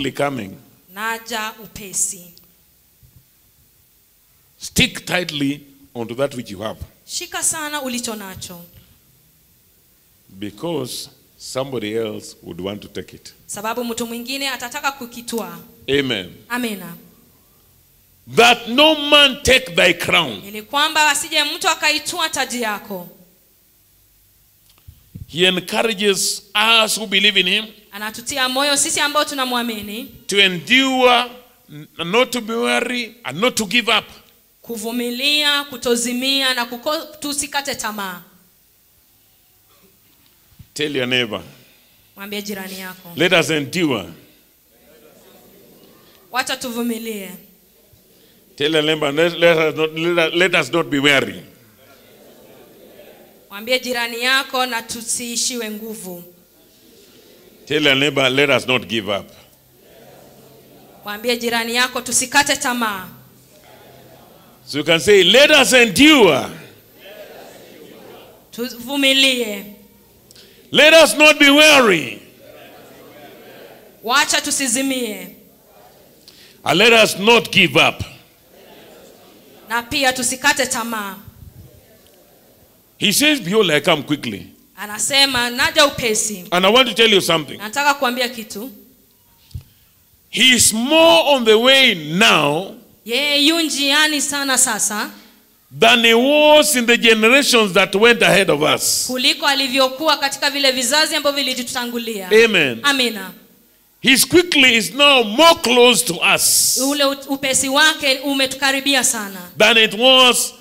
quickly coming. naja upesi Stick tightly onto that which you have shika sana ulicho nacho because somebody else would want to take it. sababu mtu mwingine atataka kukitwaa Amen. amina That no man take thy crown. ili kwamba asije mtu akaitwaa taji yako He encourages us who believe in him anatutia moyo sisi ambao tunamwamini to endure, n- not to be weary, and not to give up. kuvumilia kutozimia na kuko, tusikate tamaa Tell your neighbor, mwambie jirani yako let us endure. wacha tuvumilie Tell your neighbor, let, let, us, not, let, us, let us not be weary. mwambie jirani yako na tusiishiwe nguvu Tell your neighbor, let us not give up. mwambie jirani yako tusikate tamaa So you can say, let us endure. tuvumilie Let us not be weary. wacha tusizimie And let us not give up. na pia tusikate tamaa He says, Behold, I come quickly. anasema naja upesi And I want to tell you something. nataka kuambia kitu He is more on the way now yeye yu njiani sana sasa than he was in the generations that went ahead of us. kuliko alivyokuwa katika vile vizazi ambavyo vilitutangulia Amen. amina His quickly is now more close to us ule ut- upesi wake umetukaribia sana than it was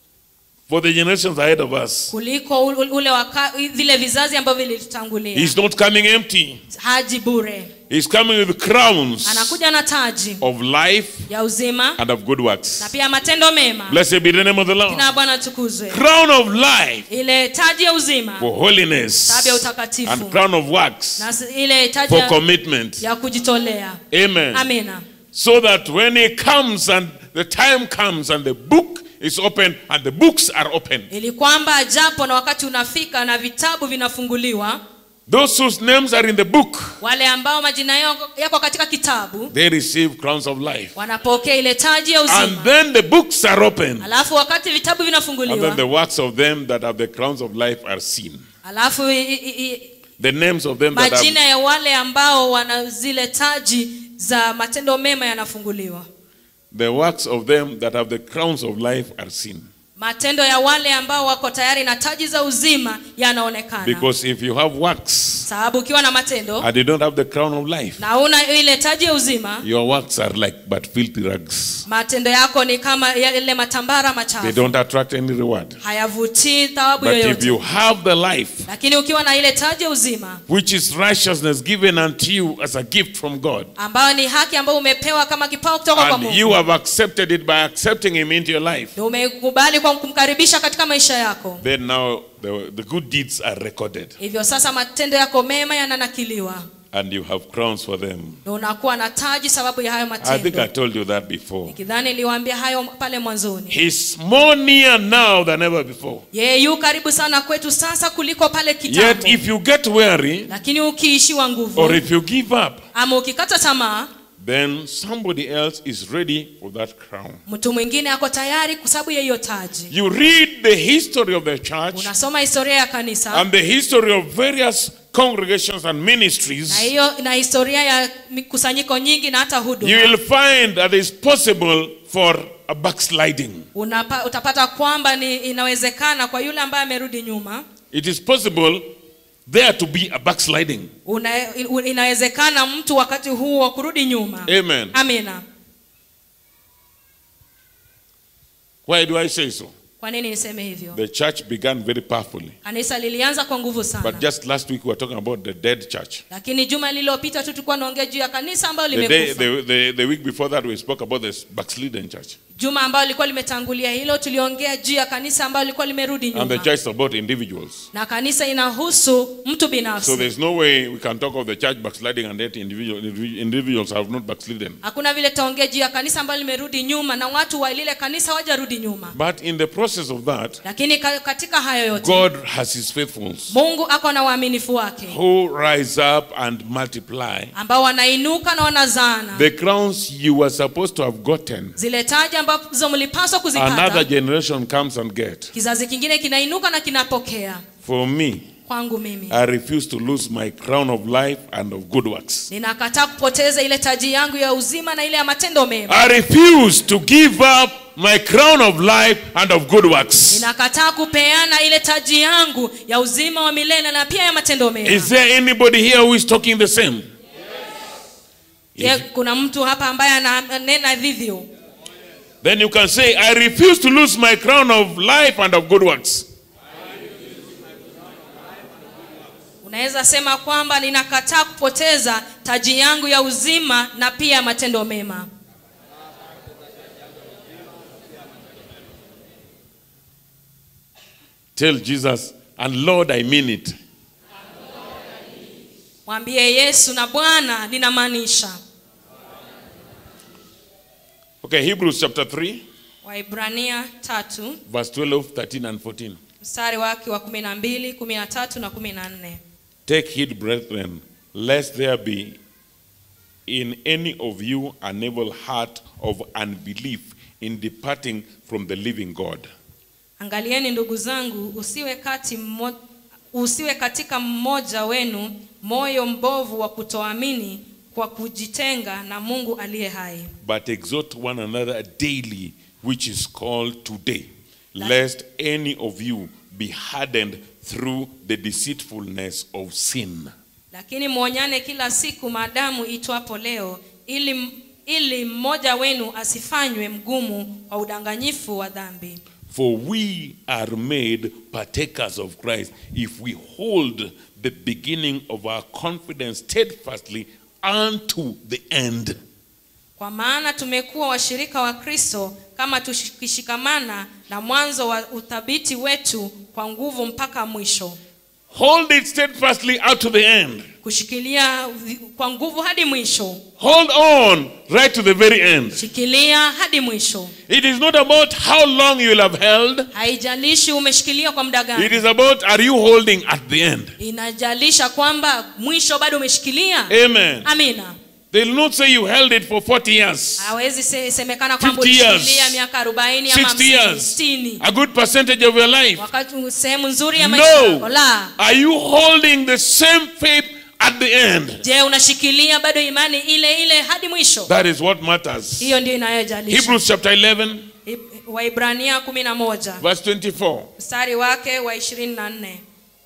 for the generations ahead of us. kuliko ule ule waka, vile vizazi ambavyo vilitutangulia He's not coming empty. haji bure He's coming with crowns anakuja na taji of life ya uzima and of good na works. pia matendo mema Blessed be the name of the Lord. jina la bwana tukuzwe Crown of life ile taji ya uzima for holiness taji ya utakatifu and crown of works na s- ile taji for ya, commitment. ya kujitolea Amen. amina So that when he comes and the time comes and the book is open and the books are open, ili kwamba japo na wakati unafika na vitabu vinafunguliwa those whose names are in the book, wale ambao majina yao yako katika kitabu they receive crowns of life. wanapokea ile taji ya And uzima then the books are open. alafu wakati vitabu And then the vinafunguliwa works of them that have the crowns of life are seen. alafu i, i, i, The names of them that majina have, ya wale ambao wana zile taji za matendo mema yanafunguliwa the works of them that have the crowns of life are seen. matendo ya wale ambao wako tayari na taji za uzima yanaonekana Because if you have works sababu ukiwa na matendo and you don't have the crown of life, na una ile taji ya uzima your works are like but filthy rags. matendo yako ni kama yale matambara They machafu don't attract any reward. hayavutii thawabu But if yoyote you have the life, lakini ukiwa na ile taji ya uzima which is righteousness given unto you as a gift from God, ambayo ni haki ambayo umepewa kama kipawa kutoka kwa and Mungu you have accepted it by accepting Him into your life, na umekubali kwa kumkaribisha katika maisha yako then now the, the good deeds are recorded hivyo sasa matendo yako mema yananakiliwa and you have crowns for them. na unakuwa na taji sababu ya hayo I think I matendo told you that before. nikidhani niliwaambia hayo pale mwanzoni He's more near now than ever before. yeye yu karibu sana kwetu sasa kuliko pale Yet, kitambo if you get weary lakini ukiishiwa nguvu or if you give up, ama ukikata tamaa then somebody else is ready for that crown. mtu mwingine ako tayari kwa sababu ya hiyo taji You read the history of the church unasoma historia ya kanisa and the history of various congregations and ministries. na hiyo na historia ya mikusanyiko nyingi na hata You huduma will find that it's possible for a backsliding. Unapa, utapata kwamba ni inawezekana kwa yule ambaye amerudi nyuma It is possible there to be a backsliding. una, inawezekana mtu wakati huu wa kurudi nyuma Amen. amina Why do I say so? kwa nini niseme hivyo The church began very powerfully. kanisa lilianza kwa nguvu sana But just last week we were talking about the dead church. lakini juma lililopita tu tulikuwa naongea juu ya kanisa ambayo The, day, limekufa the, the, the week before that we spoke about the backslidden church. juma ambayo lilikuwa limetangulia hilo tuliongea juu ya kanisa ambayo lilikuwa limerudi And the nyuma church is about individuals. na kanisa inahusu mtu So binafsi there's no way we can talk of the church backsliding and yet individual, individuals have not backslidden. hakuna vile taongea juu ya kanisa ambayo limerudi nyuma na watu wa lile kanisa wajarudi nyuma But in the process process of that, lakini ka- katika hayo yote God has his faithfuls mungu ako na uaminifu wake who rise up and multiply. ambao wanainuka na wanazaana The crowns you were supposed to have gotten, zile taji ambazo mlipaswa another kuzipata generation comes and get. kizazi kingine kinainuka na kinapokea For me, kwangu mimi I refuse to lose my crown of life and of good works. ninakataa kupoteza ile taji yangu ya uzima na ile ya matendo mema I refuse to give up my crown of life and of good works. ninakataa kupeana ile taji yangu ya uzima wa milele na pia ya matendo mema Is there anybody here who is talking the same? Je, kuna mtu hapa ambaye ananena vivyo Then you can say, I refuse to lose my crown of life and of good works. unaweza sema kwamba ninakataa kupoteza taji yangu ya uzima na pia matendo mema Tell Jesus, and Lord, I mean it. mwambie yesu na bwana ninamaanisha Okay, Hebrews chapter 3, waibrania tatu verse 12, 13, and 14. mstari wake wa kumi na mbili kumi na tatu na kumi na nne Take heed, brethren, lest there be in any of you an evil heart of unbelief in departing from the living God. angalieni ndugu zangu usiwe kati mmo, usiwe katika mmoja wenu moyo mbovu wa kutoamini kwa kujitenga na mungu aliye hai But exhort one another daily, which is called today, lest any of you be hardened through the deceitfulness of sin. lakini mwonyane kila siku maadamu itwapo leo ili, ili mmoja wenu asifanywe mgumu kwa udanganyifu wa dhambi For we are made partakers of Christ if we hold the beginning of our confidence steadfastly unto the end. kwa maana tumekuwa washirika wa kristo kama tukishikamana na mwanzo wa uthabiti wetu kwa nguvu mpaka mwisho Hold it steadfastly out to the end. kushikilia vi- kwa nguvu hadi mwisho Hold on right to the very end. shikilia hadi mwisho It is not about how long you will have held, haijalishi umeshikilia kwa muda it gani is about are you holding at the end. inajalisha kwamba mwisho bado umeshikilia Amen. amina They will not say you held it for 40 years, hawezi se- semekana kwamba 50 years, ulishikilia miaka 40 ama 60 years, 60 a good percentage of your life. wakati sehemu nzuri ya maisha yako No. la Are you holding the same faith at the end? je unashikilia bado imani ile ile hadi mwisho That is what matters. hiyo ndio inayojalisha Hebrews chapter 11, Ib- waibrania 11 verse 24. mstari wake wa 24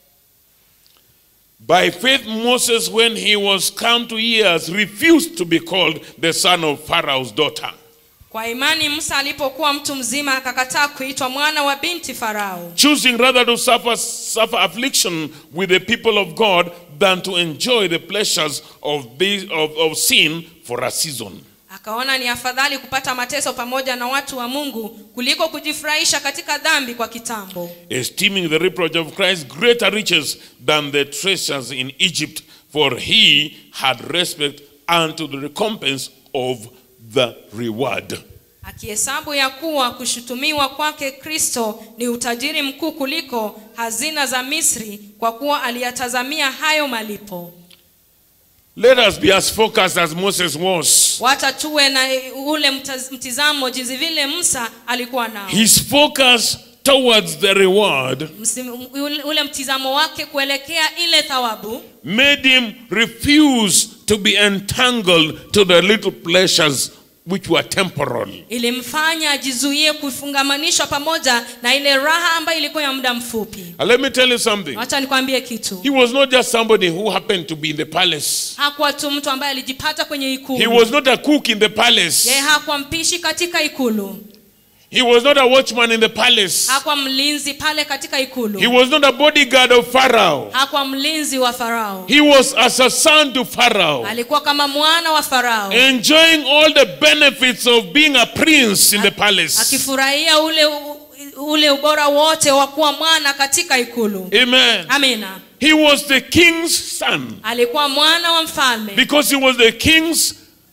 By faith, Moses, when he was come to years, refused to be called the son of Pharaoh's daughter, kwa imani musa alipokuwa mtu mzima akakataa kuitwa mwana wa binti farao choosing rather to suffer, suffer affliction with the people of God than to enjoy the pleasures of, this, of, of sin for a season. akaona ni afadhali kupata mateso pamoja na watu wa mungu kuliko kujifurahisha katika dhambi kwa kitambo esteeming the reproach of Christ greater riches than the treasures in Egypt, for he had respect unto the recompense of the reward. akihesabu ya kuwa kushutumiwa kwake kristo ni utajiri mkuu kuliko hazina za misri kwa kuwa aliyatazamia hayo malipo Let us be as focused as Moses was. wata tuwe na ule mtaz- mtizamo jinsi vile musa alikuwa nao His focus towards the reward Msim- ule- ule mtizamo wake kuelekea ile thawabu made him refuse to be entangled to the little pleasures which were temporal. ilimfanya ajizuie kufungamanishwa pamoja na ile raha ambayo ilikuwa ya muda mfupi And let me tell you something. wacha nikwambie kitu He was not just somebody who happened to be in the palace. hakuwa tu mtu ambaye alijipata kwenye He ikulu was not a cook in the palace. yeye hakuwa mpishi katika ikulu He was not a watchman in the palace. hakuwa mlinzi pale katika He ikulu was not a bodyguard of Pharaoh. hakuwa mlinzi wa farao He was as a son to Pharaoh, alikuwa kama mwana wa farao enjoying all the benefits of being a prince in the palace. akifurahia ule ule ubora wote wa kuwa mwana katika ikulu Amen. amina He was the king's son alikuwa mwana wa mfalme because he was the king's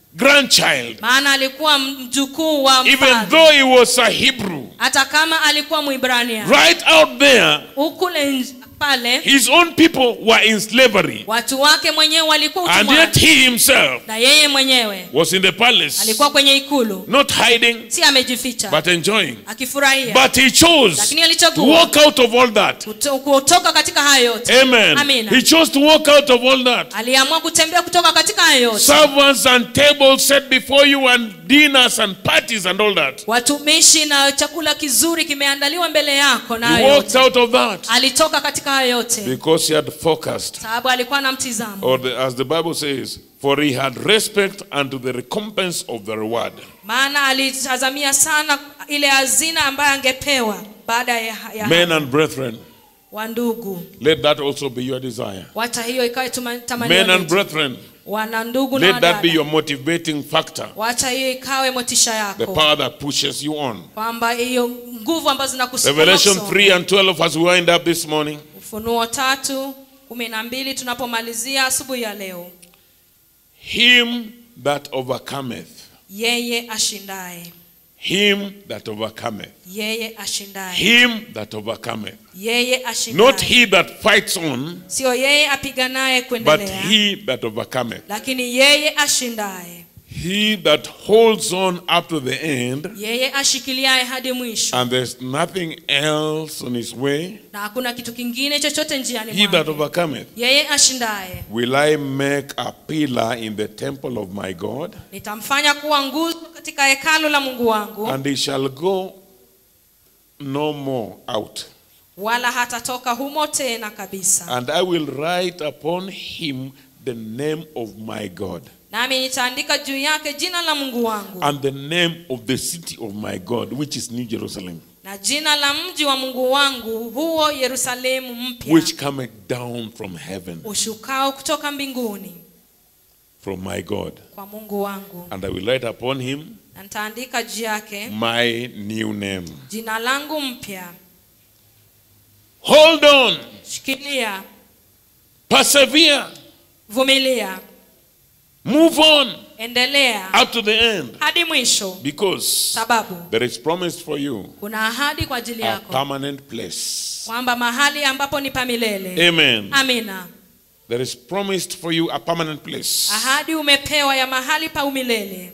grandchild, maana alikuwa mjukuu wa even mfalme though he was a Hebrew. hata kama alikuwa mwibrania Right out there, ukule nj- pale his own people were in slavery. watu wake mwenyewe walikuwa And utumwani. yet he himself na yeye mwenyewe was in the palace, alikuwa kwenye ikulu not hiding, si amejificha but enjoying. akifurahia But he chose lakini to alichagua walk out of all that. kuto- kutoka katika hayo yote Amen. Amina. He chose to walk out of all that. aliamua kutembea kutoka katika hayo yote Servants and tables set before you, and dinners and parties and all that. watumishi na chakula kizuri kimeandaliwa mbele yako na He hayo walked yote out of that alitoka katika hayo yote because he had focused, sababu alikuwa na mtizamo or the, as the Bible says, for he had respect unto the recompense of the reward. maana alitazamia sana ile hazina ambayo angepewa baada ya, ya Men and brethren, wa ndugu let that also be your desire. wacha hiyo ikawe tuma- tamanio Men and letu. brethren, wana ndugu na let that be wadada your motivating factor, wacha hiyo ikawe motisha the yako power that pushes you on. kwamba hiyo nguvu ambazo zinakusukuma Revelation kusonga. 3 and 12 as we wind up this morning. ufunuo tatu kumi na mbili tunapomalizia asubuhi ya leo Him that overcometh, yeye ashindaye him that overcometh, yeye ashindaye him that overcometh. yeye Not ashindaye he that fights on, sio yeye apiganaye but kuendelea he that overcometh. lakini yeye ashindaye He that holds on up to the end, yeye ashikiliaye hadi mwisho and there's nothing else on his way. na hakuna kitu kingine chochote njiani He that mwake overcometh. yeye ashindaye Will I make a pillar in the temple of my God? nitamfanya kuwa nguzo katika hekalu la mungu wangu And he shall go no more out. wala hatatoka humo tena kabisa And I will write upon him the name of my God, nami nitaandika juu yake jina la mungu wangu and the name of the city of my God, which is New Jerusalem, na jina la mji wa mungu wangu huo yerusalemu mpya which cometh down from heaven, ushukao kutoka mbinguni from my God. kwa mungu wangu And I will write upon him na nitaandika juu yake my new name. jina langu mpya Hold on, shikilia persevere, vumilia move on endelea up to the end, hadi mwisho because sababu there is promised for you kuna ahadi kwa ajili a yako permanent place. kwamba mahali ambapo ni pamilele Amen. amina There is promised for you a permanent place. ahadi umepewa ya mahali pa umilele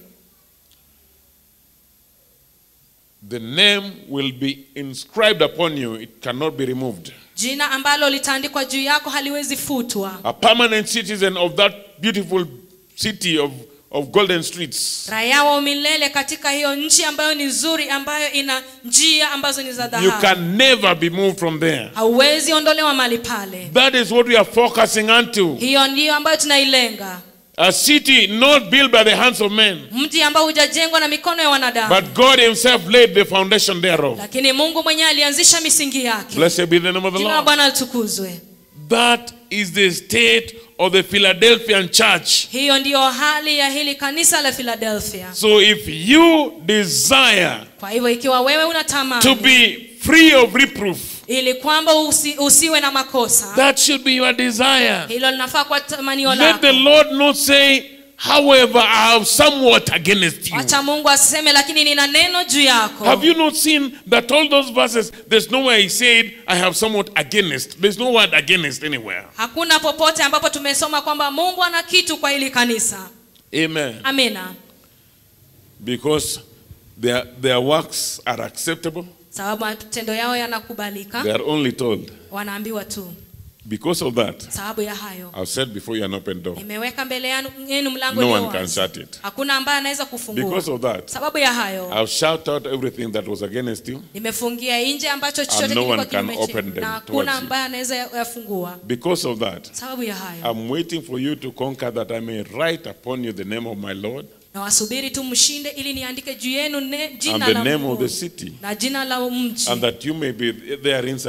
The name will be inscribed upon you, it cannot be removed. jina ambalo litaandikwa juu yako haliwezi futwa A permanent citizen of that beautiful city of, of golden streets. raia wa umilele katika hiyo nchi ambayo ni nzuri ambayo ina njia ambazo ni za You dhahabu can never be moved from there. hauwezi ondolewa mali pale That is what we are focusing onto. hiyo ndiyo ambayo tunailenga A city not built by the hands of men, mji ambao hujajengwa na mikono ya wanadamu but God Himself laid the foundation thereof. lakini mungu mwenyewe alianzisha misingi yake Blessed be the name of the jina la Lord. bwana litukuzwe That is the state of the Philadelphian church. hiyo ndiyo hali ya hili kanisa la philadelphia So if you desire kwa hivyo ikiwa wewe to unatamani be free of reproof, ili kwamba usi, usiwe na makosa that should be your desire. hilo linafaa kwa tamanio Let lako the Lord not say, however, I have somewhat against you. wacha mungu aseme lakini nina neno juu yako Have you not seen that all those verses, there's nowhere he said, I have somewhat against. There's no word against anywhere. hakuna popote ambapo tumesoma kwamba mungu ana kitu kwa hili kanisa Amen. amina Because their, their works are acceptable, sababu matendo yao yanakubalika they are only told. wanaambiwa tu Because of that, sababu ya hayo I've said before you an open door. nimeweka mbele yanu- yenu mlango No ulio one can wazi. shut it. hakuna ambaye anaweza kufungua Because of that, sababu ya hayo I've shouted out everything that was against you. nimefungia nje ambacho chochote no kilikuwa one can kinyume open chetu, them na towards hakuna you. ambaye anaweza yafungua Because of that, sababu ya hayo I'm waiting for you to conquer that I may write upon you the name of my Lord na wasubiri tu mshinde ili niandike juu yenu ne, and jina the la name Mungu of the city, na jina la mji and that you may be there inside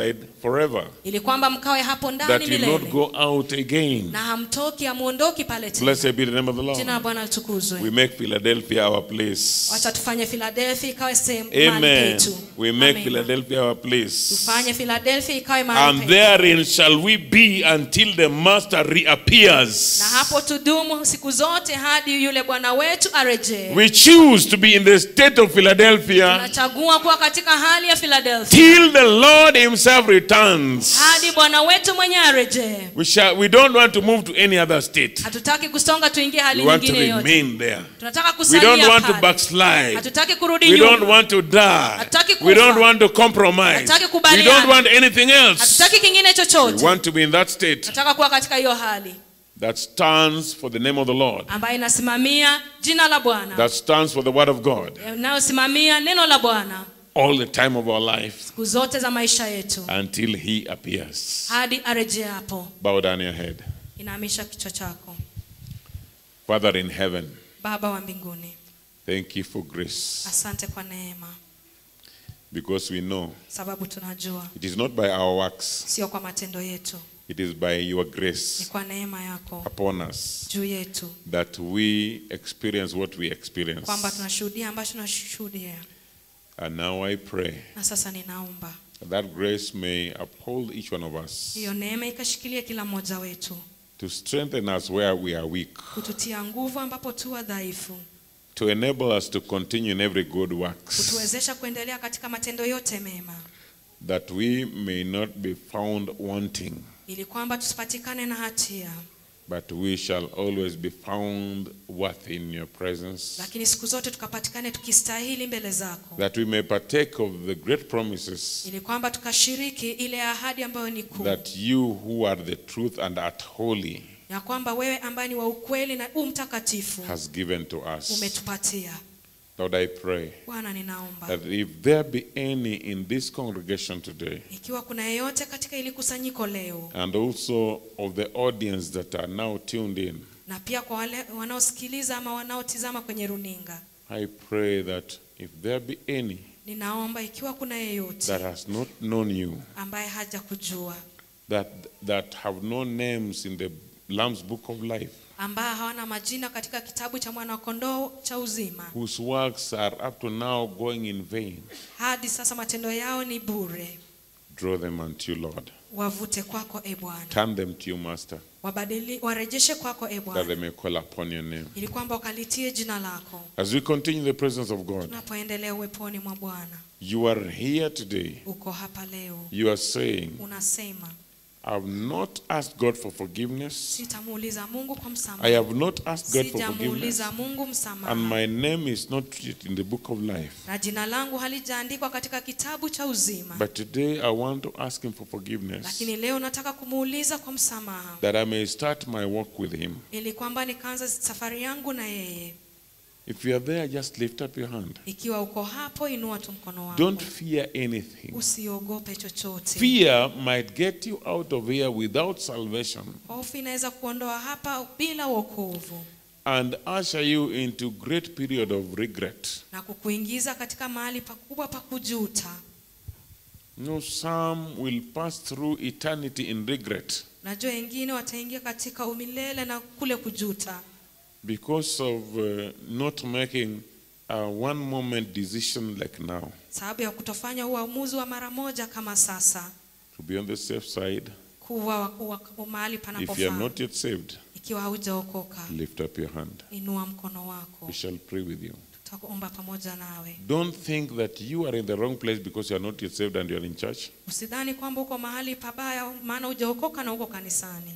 forever, ili kwamba mkawe hapo that ndani you not milele go out again. na hamtoki hamuondoki pale tena Blessed be the name of the jina la Lord. bwana We litukuzwe make Philadelphia our place. wacha tufanye philadelphia ikawe sehemu mahali Amen. petu We make Amen. Philadelphia our place. tufanye philadelphia ikawe mahali And petu therein shall we be until the Master reappears. na hapo tudumu siku zote hadi yule bwana wetu arejee We choose to be in the state of Philadelphia tunachagua kuwa katika hali ya philadelphia till the Lord Himself returns. hadi bwana wetu mwenye arejee We, shall, we don't want to move to any other state. hatutaki kusonga tuingie hali We want to nyingine yote remain there. tunataka We don't kusalia want to pale backslide. hatutaki kurudi We don't nyuma want to die. Hatutaki We don't kufa. want to compromise. Hatutaki We kubaliana. don't want anything else. hatutaki kingine We chochote want to be in that state tunataka kuwa katika hiyo hali that stands for the name of the Lord, ambayo inasimamia jina la bwana that stands for the word of God inayosimamia neno la bwana all the time of our life siku zote za maisha yetu until He appears. hadi arejee hapo Bow down your head. inamisha kichwa chako Father in heaven, baba wa mbinguni thank you for grace asante kwa neema because we know sababu tunajua it is not by our works, sio kwa matendo yetu it is by your ni grace kwa neema yako upon us juu yetu that we experience what we experience. kwamba tunashuhudia ambacho tunashuhudia And now I pray na sasa ninaomba that grace may uphold each one of us hiyo neema ikashikilia kila mmoja wetu to strengthen us where we are weak, kututia nguvu ambapo tu wadhaifu to enable us to continue in every good works, kutuwezesha kuendelea katika matendo yote mema that we may not be found wanting, ili kwamba tusipatikane na hatia but we shall always be found worthy in your presence, lakini siku zote tukapatikane tukistahili mbele zako that we may partake of the great promises ili kwamba tukashiriki ile ahadi ambayo ni kuu that you who are the truth and art holy ya kwamba wewe ambaye ni wa ukweli na u mtakatifu has given to us. umetupatia Lord, I pray bwana ninaomba that if there be any in this congregation today, ikiwa kuna yeyote katika ili kusanyiko leo and also of the audience that are now tuned in, na pia kwa wale wanaosikiliza ama wanaotizama kwenye runinga I pray that if there be any ninaomba ikiwa kuna yeyote that has not known you, ambaye haja kujua that that have no names in the Lamb's Book of Life, ambaye hawana majina katika kitabu cha mwanakondoo cha uzima whose works are up to now going in vain, hadi sasa matendo yao ni bure draw them unto you, Lord. wavute kwako e bwana Turn them to you, Master, wabadili warejeshe kwako e that they bwana may call upon your name. ili kwamba ukalitie jina lako As we continue the presence of God, tunapoendelea uweponi mwa bwana you are here today. uko hapa leo You are saying, unasema I've not asked God for forgiveness. sitamuuliza mungu kwa I msamaha have not asked God for forgiveness. sijamuuliza mungu And msamaha my name is not yet in the book of life. na jina langu halijaandikwa katika kitabu cha uzima But today I want to ask Him for forgiveness lakini leo nataka kumuuliza kwa msamaha that I may start my walk with Him. ili kwamba nikaanza safari yangu na yeye If you are there, just lift up your hand. ikiwa uko hapo inua tu mkono wako Don't fear anything. usiogope chochote Fear might get you out of here without salvation hofu inaweza kuondoa hapa bila wokovu and usher you into great period of regret. na kukuingiza katika mahali pakubwa pa kujuta No, some will pass through eternity in regret najua wengine wataingia katika umilele na kule kujuta because of uh, not making a one moment decision like now sababu ya kutofanya uamuzi wa mara moja kama sasa to be on the safe side. kuwa wa- wa- mahali If you are panapofaa not yet saved, ikiwa haujaokoka lift up your hand. inua mkono wako We shall pray with you. tutakuomba pamoja nawe Don't think that you are in the wrong place because you are not yet saved and you are in church. usidhani kwamba uko mahali pabaya maana hujaokoka na uko kanisani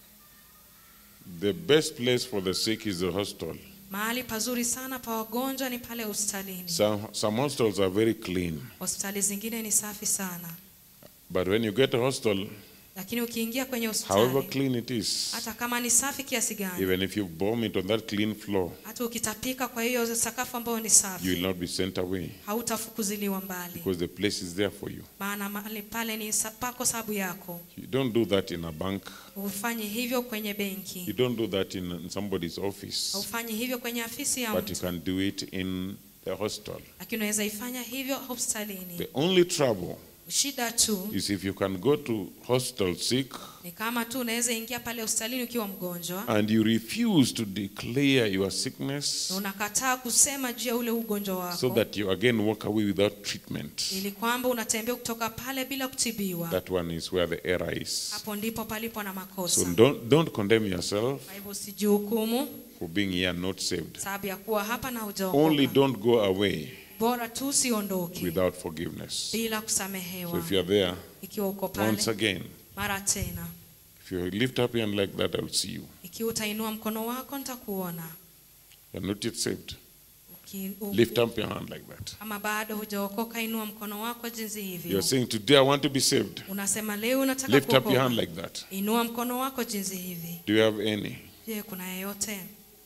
The best place for the sick is the hospital. mahali pazuri sana pa wagonjwa ni pale hospitalini Some, some hostels are very clean, hospitali zingine ni safi sana but when you get a hostel, lakini ukiingia kwenye however hospitali clean it is, hata kama ni safi kiasi gani even if you vomit on that clean floor, hata ukitapika kwa hiyo sakafu ambayo ni you will safi not be sent away hautafukuziliwa mbali because the place is there for you. maana mahali pale ni sa- pako sababu yako You don't do that in a bank. ufanye hivyo kwenye You benki don't do that in, in somebody's office, ufanye hivyo kwenye afisi ya but you mtu can do it in the hostel. lakini unaweza ifanya hivyo hospitalini The only trouble shida tu is if you can go to hospital sick ni kama tu unaweza ingia pale hospitalini ukiwa mgonjwa and you refuse to declare your sickness na unakataa kusema juu ya ule ugonjwa wako so that you again walk away without treatment. ili kwamba unatembea kutoka pale bila kutibiwa That one is where the error is. hapo ndipo palipo na So makosa don't, don't condemn yourself kwa hivyo usijihukumu for being here not saved. sababu ya kuwa hapa na Only hujaokoka don't go away bora tu usiondoke without forgiveness. bila So kusamehewa if you're there, ikiwa uko once pale again, mara tena if you lift up your hand like that, I'll see you. ikiwa utainua mkono wako nitakuona You're not yet saved. Uki- u- Lift up your hand like that. kama bado hujaokoka inua mkono wako jinsi You're hivyo saying, Today I want to be saved. unasema leo unataka Lift up your hand kuokoka like that. inua mkono wako jinsi hivi Do you have any? je kuna yeyote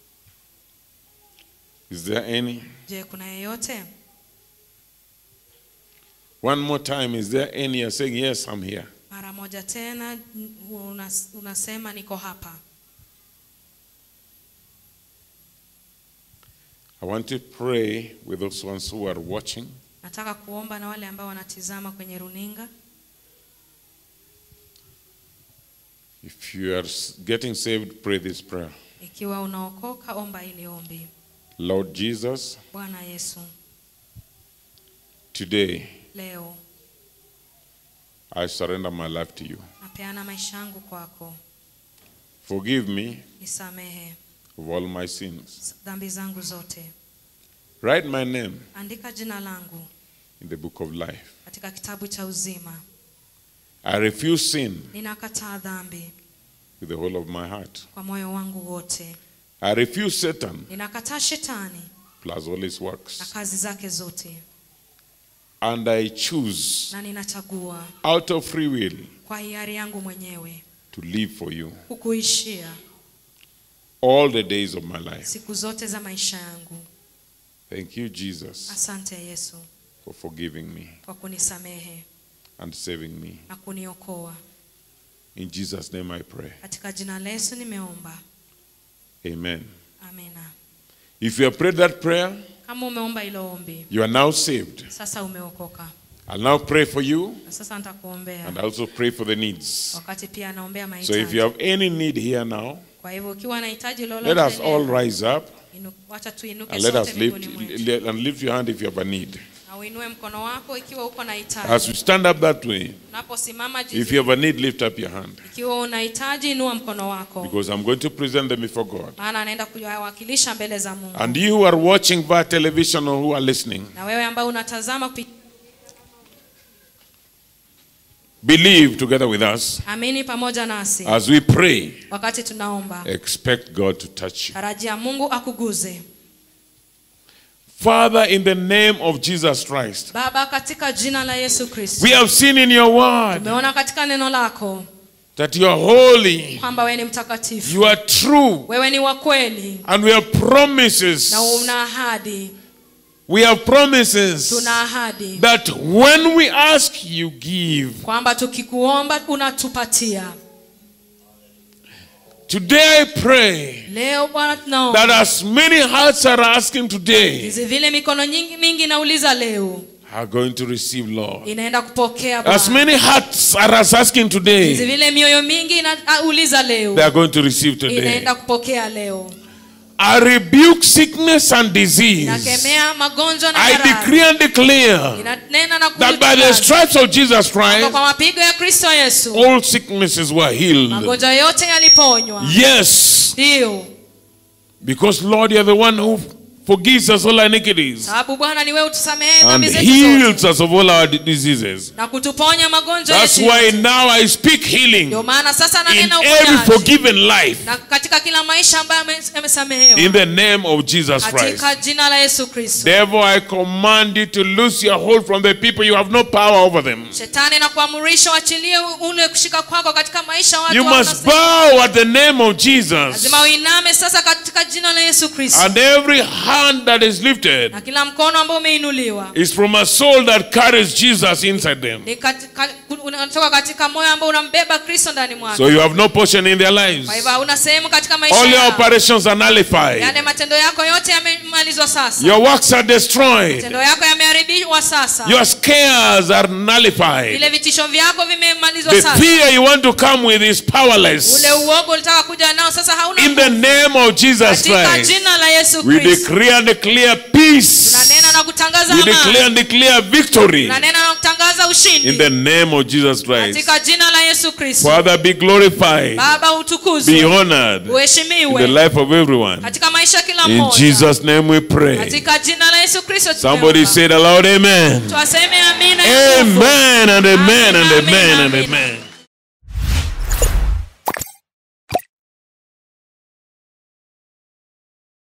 Is there any? je kuna yeyote One more time, is there any? You're saying, Yes, I'm here. mara moja tena n- unas, unasema niko hapa I want to pray with those ones who are watching. nataka kuomba na wale ambao wanatizama kwenye runinga If you are s- getting saved, pray this prayer. ikiwa unaokoka omba ili ombi Lord Jesus, bwana yesu today leo I surrender my life to you. napeana maisha yangu kwako Forgive me nisamehe of all my sins. dhambi zangu zote Write my name andika jina langu in the book of life. katika kitabu cha uzima I refuse sin ninakataa dhambi with the whole of my heart. kwa moyo wangu wote I refuse Satan ninakataa shetani plus all his na works. kazi zake zote And I choose na ninachagua out of free will kwa hiari yangu mwenyewe to live for you kukuishia all the days of my life. siku zote za maisha yangu Thank you, Jesus, asante yesu for forgiving me kwa kunisamehe and saving me. na kuniokoa In Jesus' name I pray. katika jina la yesu nimeomba Amen. amina If you have prayed that prayer, kama umeomba hilo ombi you are now saved. sasa umeokoka I'll now pray for you na sasa nitakuombea and also pray for the needs. wakati pia anaombea So if mahitaji you have any need here now, kwa hivyo ukiwa nahitaji let lolote us all leo, rise up inu- wacha tuinuke and let sote us lift miguuni mwetu le- and lift your hand if you have a need. na uinue mkono wako ikiwa uko na As hitaji we stand up that way, unaposimama if jinsi you have a need, lift up your hand ikiwa unahitaji inua mkono wako because I'm going to present them before God. maana anaenda kuwakilisha mbele za mungu And you who are watching via television or who are listening, na wewe ambao unatazama kupi- believe together with us amini pamoja nasi as we pray. wakati tunaomba Expect God to touch you. tarajia mungu akuguze Father, in the name of Jesus Christ, baba katika jina la yesu kristo we have seen in your word umeona katika neno lako that you are holy, kwamba wewe ni mtakatifu you are true, wewe ni wa kweli and we have promises. na una ahadi We have promises tuna ahadi that when we ask, you give. kwamba tukikuomba unatupatia Today I pray leo bwana that tunaomba as many hearts are asking today hizi vile mikono nyingi mingi nauliza leo are going to receive, Lord. inaenda kupokea As Bwana. many hearts are asking hizi today, vile mioyo mingi inauliza leo they are going to receive today. inaenda kupokea leo I rebuke sickness and disease. nakemea magonjwa na I maradhi decree and declare inanena na that by the kutangaza stripes of Jesus kwamba Christ, kwa mapigo ya kristo yesu all sicknesses were healed. magonjwa yote yaliponywa Yes, ndio because Lord, you are the one who forgives us all our iniquities sababu bwana ni wewe utusamehe and dhambi zetu heals zote us of all our diseases. na kutuponya magonjwa That's yetu why yote. now I speak healing ndio maana sasa in nanena every uponyaji forgiven life na katika kila maisha ambayo ame- yamesamehewa in the name of Jesus Christ. katika jina la yesu kristo Devil, I command you to loose your hold from the people. You have no power over them. shetani na kuamurisha uachilie ule kushika kwako katika maisha ya watu You wako must na- bow at the name of Jesus. lazima uiname sasa katika jina la yesu kristo And every hand that is lifted na kila mkono ambao umeinuliwa is from a soul that carries Jesus inside them. ni katika, unatoka katika moyo ambao unambeba kristo ndani mwako So you have no portion in their lives. kwa hivyo hauna sehemu katika maisha All your yao operations are nullified. yale matendo yako yote yamemalizwa sasa Your works are destroyed. matendo yako vimeharibiwa sasa Your scares are nullified. vile vitisho vyako vimemalizwa The sasa fear you want to come with is powerless. ule uogo ulitaka kuja nao sasa hauna In the name of Jesus katika Christ, jina la yesu we kristo declare and declare peace. tunanena na kutangaza We amani declare and declare victory tunanena na kutangaza in ushindi the name of Jesus Christ. katika jina la yesu kristo Father, be glorified, baba be utukuzwe honored in the uheshimiwe life of everyone. katika maisha ya kila In mmoja Jesus' name we pray. katika jina la yesu kristo Somebody tumeomba. said aloud, Amen. twaseme amina ya nguvu. Amen and amen and Amen, amen and amen. amen.